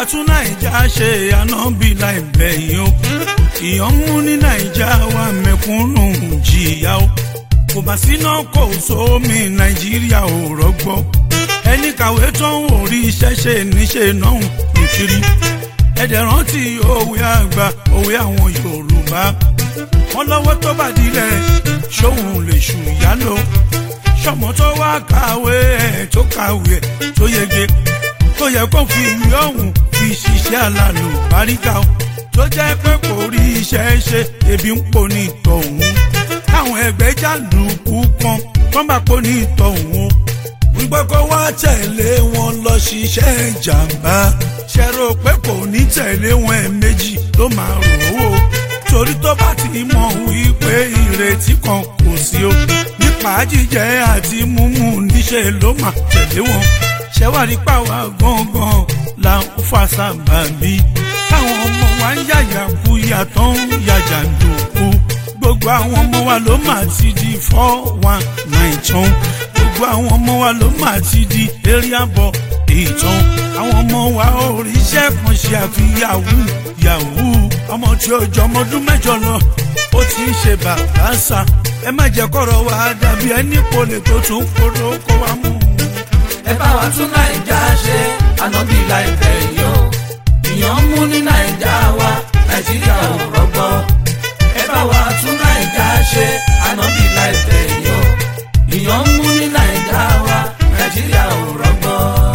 tún nàìjà ṣe ànábì láìpẹ́ yìí o ìyàn mú ní nàìjà wa mẹ̀kúnnù jìyà o kò bá síná kò sómi nàìjíríà ò rọgbọ ẹni kàwé tó ń wò rí iṣẹ́ ṣe níṣe náà ń kiri ẹ̀dẹ̀ rántí òwe àgbà òwe àwọn yorùbá wọn lọ́wọ́ tó bá dilẹ̀ ṣóhun lè ṣùyà lọ ṣọmọ tó wá kàwé ẹ̀ tó kàwé ẹ̀ tó yege tó yẹ kó fi ìwé ọ̀hún fi ṣiṣẹ́ alálò báríkà o tó jẹ́ pé kò rí iṣẹ́ ṣe ebi ń pò ní ìtọ̀hún káwọn ẹgbẹ́ jàǹdùkú kan kọ́ máa pò ní ìtọ̀hún o wípé kó wá tẹ̀lé wọn lọ ṣiṣẹ́ ìjàmbá ṣe rò pé kò ní tẹ̀lé wọn ẹ̀ẹ̀mejì ló máa rò ó torí tó bá ti mọ̀ wípé ìrètí kan kò sí o nípa jíjẹ àti mímú níṣẹ́ ló máa tẹ̀lé wọn ṣẹ́wárí pàwọ́ gangan là ń fa sábàbí táwọn ọmọ wa ń yàyà kú yàtọ̀ ń yàjà dòkú gbogbo àwọn ọmọ wa ló máa ti di four one nine tán gbogbo àwọn ọmọ wa ló máa ti di area boy ìtàn àwọn ọmọ wa ò ríṣẹ́ kan ṣe àfi yahoo yahoo ọmọ tí ó jọ ọmọ ọdún mẹ́jọ lọ ó ti ń ṣe bàbá sà ẹ má jẹ́ kọ́rọ̀ wa dàbí ẹni kò lè tó tún kóró kó wa mú un ẹ bá wa tún nàìjà ṣe ànábì láìpẹ́ yìí o ìyàn ń mú ní nàìjà wa nàìjíríà ò rọgbọ ẹ bá wa tún nàìjà ṣe ànábì láìpẹ́ yìí o ìyàn ń mú ní nàìjà wa nàìjíríà ò rọgbọ.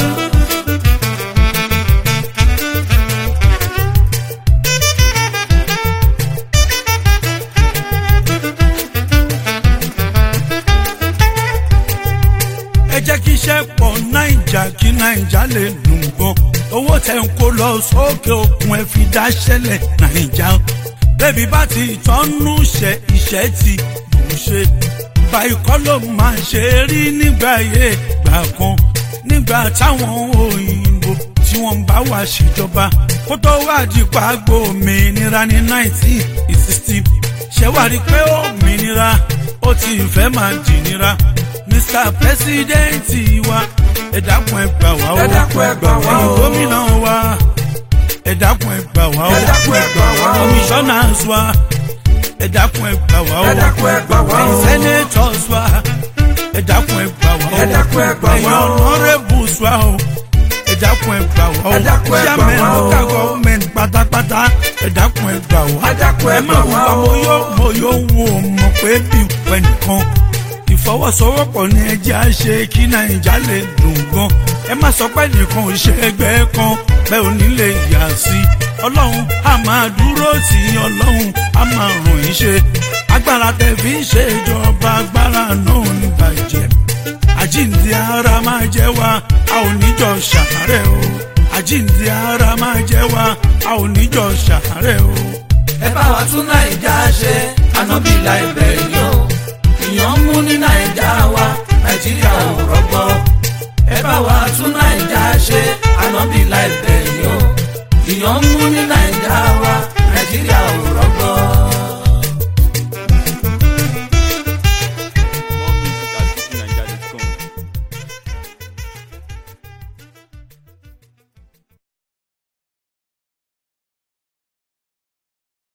ẹ jẹ́ kí iṣẹ́ pọ̀ náìjà kí náìjà lè dùn gan owó tẹ̀ ń kó lọ sókè òkun ẹ fi dá ṣẹlẹ̀ náìjà bẹ́ẹ̀bi bá ti tọ́nú ṣe iṣẹ́ ti bù ṣe báyìí kọ́ ló máa ṣe rí nígbà yé gbà kan nígbà táwọn òyìnbó tí wọ́n bá wà ṣèjọba kó tó wá dípa gbòmìnira ní nineteen sixty ṣẹ́wárí pé òmìnira ó ti fẹ́ máa jìnnira mr president wa ẹ dákun ẹ gbà wá o Ẹ dákun ẹ gbà wá o. ẹ̀yin gómìnà wa ẹ dákun ẹ gbà wá o Ẹ dákun ẹ gbà wá o. commissioners wa ẹ dákun ẹ gbà wá o Ẹ dákun ẹ gbà wá o. ẹ̀yin senators wa ẹ dákun ẹ gbà wá o Ẹ dákun ẹ gbà wá o. ẹ̀yin honourables wa o ẹ dákun ẹ gbà wá o Ẹ dákun ẹ gbà chairman wá o. local government pátápátá ẹ dákun ẹ gbà wá Ẹ dákun ẹ ẹ má gbà wù wá wá o. mo yóò mo yóò wù ọ́ mọ̀ pé bí pẹ̀ nìkan ìfọwọ́sowọ́pọ̀ ní ẹjẹ́ á ṣe kí nàìjà lè dùn gan ẹ má sọ pé nìkan ò ṣe ẹgbẹ́ kan bẹ́ẹ̀ ò ní lè yà sí ọlọ́run á máa dúró tì í ọlọ́run á máa ràn yín ṣe agbára tẹ fi ń ṣe ìjọba agbára náà ò ní bàjẹ́ àjíǹde ara máa jẹ́ wa a ò níjọ ṣàárẹ̀ o àjíǹde ara máa jẹ́ wa a ò níjọ ṣàárẹ̀ o. ẹ bá wa tún nàìjà ṣe ànábì láìpẹ́ yìí o ìyàn ń mú ní nàìjà wa nàìjíríà ò rọgbọ ẹ bá wa tún nàìjà ṣe ànábì láìpẹ́ yìí o ìyàn ń mú ní nàìjà.